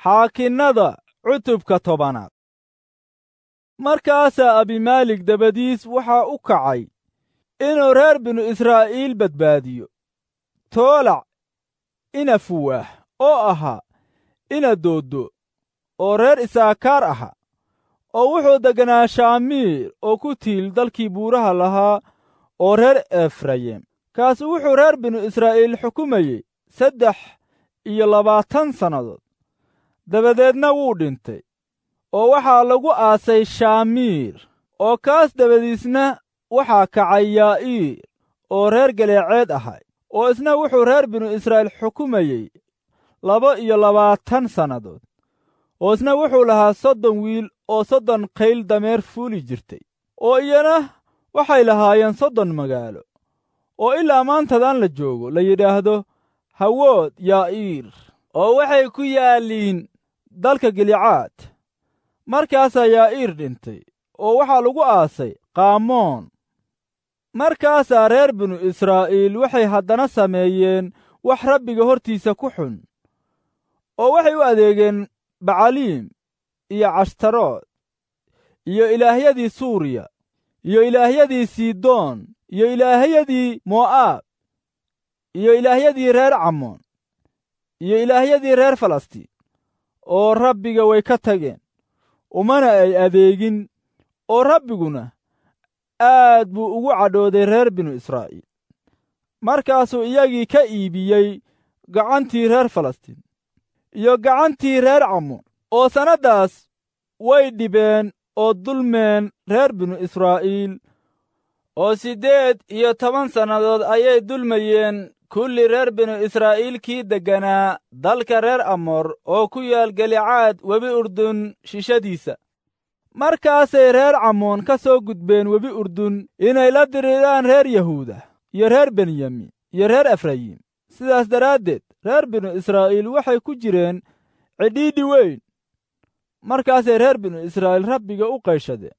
xaakinnada cutubka tobanaad markaasaa abimaalik dabadiis waxaa u kacay inuu reer binu israa'iil badbaadiyo toolac ina fuwaah oo ahaa ina dooddo oo reer isaakaar aha oo wuxuu degganaa shaamiir oo ku tiil dalkii buuraha lahaa oo reer efrayim kaasu wuxuu reer binu israa'iil xukumayey saddex iyo labaatan sannadood dabadeedna wuu dhintay oo waxaa lagu aasay shaamiir oo kaas dabadiisna waxaa kacay yaa'iir oo reer galeeceed ahay oo isna wuxuu reer binu israa'iil xukumayey laba iyo labaatan sannadood oo isna wuxuu lahaa soddon wiil oo soddon qayl dameer fuuli jirtay oo iyana waxay lahaayeen soddon magaalo oo ilaa maantadan la joogo la yidhaahdo hawood yaa'iir oo waxay ku yaalliin dalka gilicaad markaasaa yaa'iir dhintay oo waxaa lagu aasay qaamoon markaasaa reer binu israa'iil waxay haddana sameeyeen wax rabbiga hortiisa ku xun oo waxay u adeegeen bacaliim iyo cashtarood iyo ilaahyadii suuriya iyo ilaahyadii sidoon iyo ilaahyadii mo'aab iyo ilaahyadii reer camoon iyo ilaahyadii reer falastiin oo rabbiga way ka tageen umana ay adeegin oo rabbiguna aad buu ugu cadhooday reer binu israa'iil markaasuu iyagii ka iibiyey gacantii reer falastiin iyo gacantii reer camoon oo sannaddaas way dhibeen oo dulmeen reer binu israa'iil oo siddeed iyo toban sannadood ayay dulmayeen kulli reer binu israa'iil kii degganaa dalka reer amoor oo ku yaal galicaad webi urdun shishadiisa markaasay reer camoon ka soo gudbeen webi urdun inay la diriraan reer yahuuda iyo reer benyamin iyo reer efrayim sidaas daraaddeed reer binu israa'iil waxay ku jireen cidhiidhi weyn markaasay reer binu israa'iil rabbiga u qayshadeen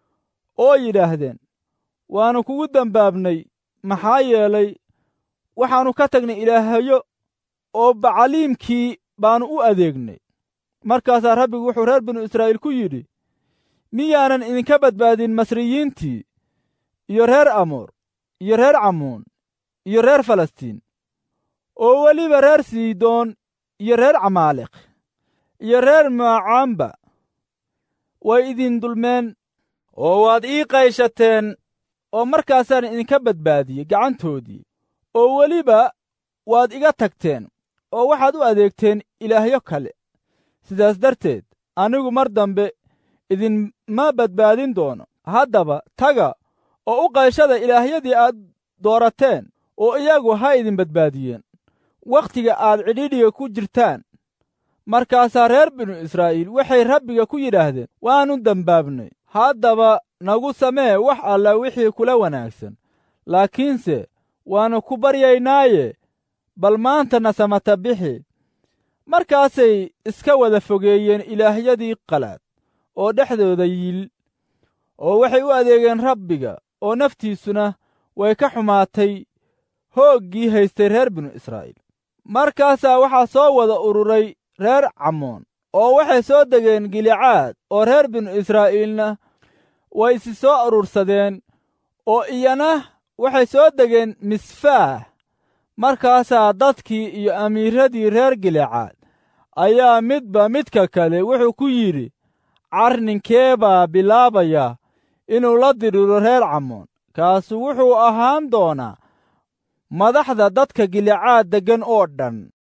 oo yidhaahdeen waannu kugu dembaabnay maxaa yeelay waxaannu ka tagnay ilaahyo oo bacaliimkii baannu u adeegnay markaasaa rabbigu wuxuu reer binu israa'iil ku yidhi miyaanan idinka badbaadin masriyiintii iyo reer amoor iyo reer camoon iyo reer falastiin oo weliba reer sidoon iyo reer camaaliq iyo reer maacaamba way idin dulmeen oo waad ii qayshateen oo markaasaan idinka badbaadiyey gacantoodii oo weliba waad iga tagteen oo waxaad u adeegteen ilaahyo kale sidaas darteed anigu mar dambe idinma badbaadin doono haddaba taga oo u qayshada ilaahyadii aad doorateen oo iyagu ha idin badbaadiyeen wakhtiga aad cidhiidhiga ku jirtaan markaasaa reer binu israa'iil waxay rabbiga ku yidhaahdeen waannu dembaabnay haddaba nagu samee wax alla wixii kula wanaagsan laakiinse waannu ku baryaynaaye bal maantana samata bixi markaasay iska wada fogeeyeen ilaahyadii qalaad oo dhexdooda yiil oo waxay u adeegeen rabbiga oo naftiisuna way ka xumaatay hooggii haystay reer binu israa'iil markaasaa waxaa soo wada ururay reer camoon oo waxay soo degeen gilicaad oo reer binu israa'iilna way isi soo urursadeen oo iyana waxay soo degeen misfaah markaasaa dadkii iyo amiiradii reer gilicaad ayaa midba midka kale wuxuu ku yidhi carninkee baa bilaabaya inuu la diriro reer camoon kaasu wuxuu ahaan doonaa madaxda dadka gilicaad deggan oo dhan